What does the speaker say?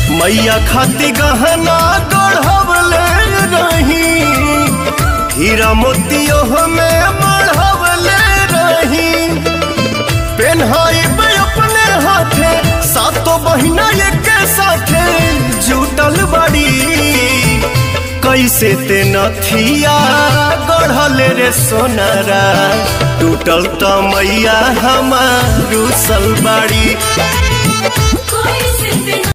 मैया खाती गहना गढ़वले रही हीरा मोतियो में मढ़वले रही पेन्हाई अपने हाथे सातो बहिना एक साथे जुटल बड़ी कैसे ते नथिया गढ़ल रे सोनारा टूटल त मैया हमार रुसल बाड़ी